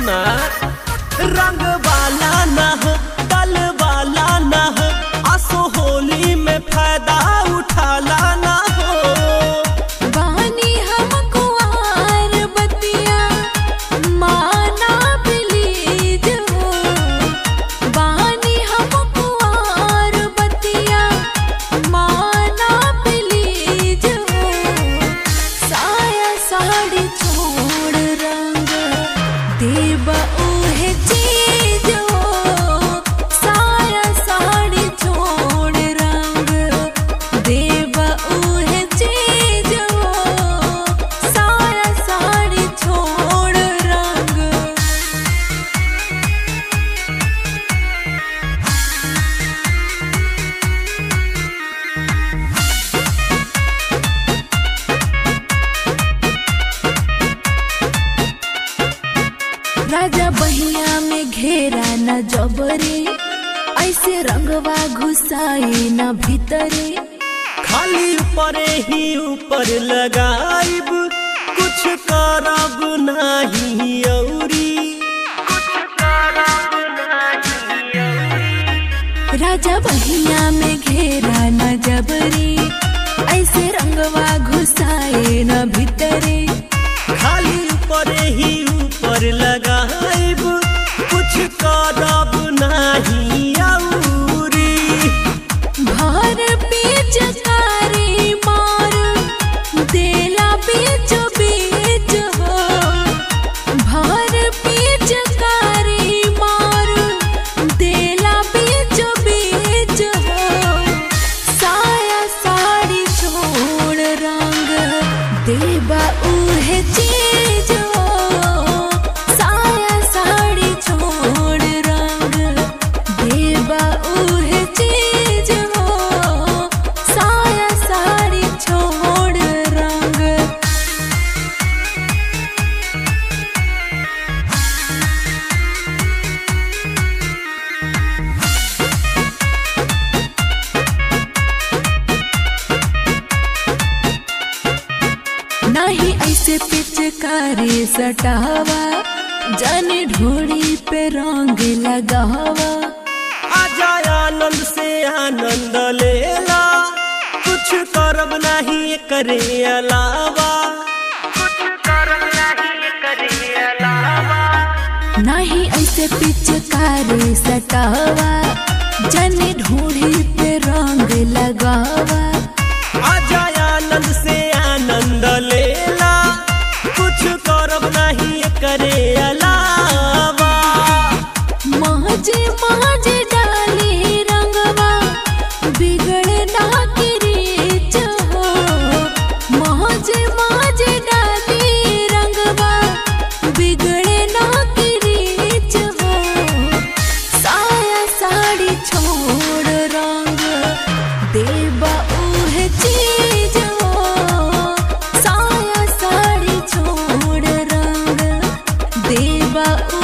सुना रंग वाला ना हो दल वाला ना हो असो होली में फायदा उठाला ना हो बानी हम कुंवार बतिया माना प्लीज हो बानी हम कुंवार बतिया माना प्लीज हो साया साड़ी छोड़ रंग देव उहे चीज हो साया साड़ी छोड़ रंग देव उहे चीज हो साया साड़ी छोड़ रंग राजा बहिया में घेरा न जबरे ऐसे रंगवा घुसाए न भीतरे खाली ऊपरे ही ऊपर लगाइब कुछ करब नाही औरी राजा बहिया में घेरा न जबरे ऐसे रंगवा घुसाए न भीतरे खाली ऊपरे ही ऊपर लगाइब कुछ करब नाही औरी भर पिचकारी मार देला बीच बीच हो भर पिचकारी मार देला बीच बीच हो साया साड़ी छोड़ रंग देबा उहे चीज हो साया साड़ी छोड़ रंग देबा उहे चीज हो साया साड़ी छोड़ रंग नहीं ऐसे पिचकारी सटावा जाने ढोड़ी पे रंग लगावा आजा आनंद से आनंद लेला कुछ करब नहीं करे अलावा कुछ करब नहीं करे अलावा नहीं ऐसे पिचकारी सटावा जाने ढोड़ी पे रंग लगावा आजा आनंद से आनंद लेला कुछ करब नहीं करे अलावा माजे माजे डाली रंगवा बिगड़े ना की रीच हो माजे माजे डाली रंगवा बिगड़े ना की रीच हो साया साड़ी छोड़ रंग देबा उहे चीज हो साया साड़ी छोड़ रंग देबा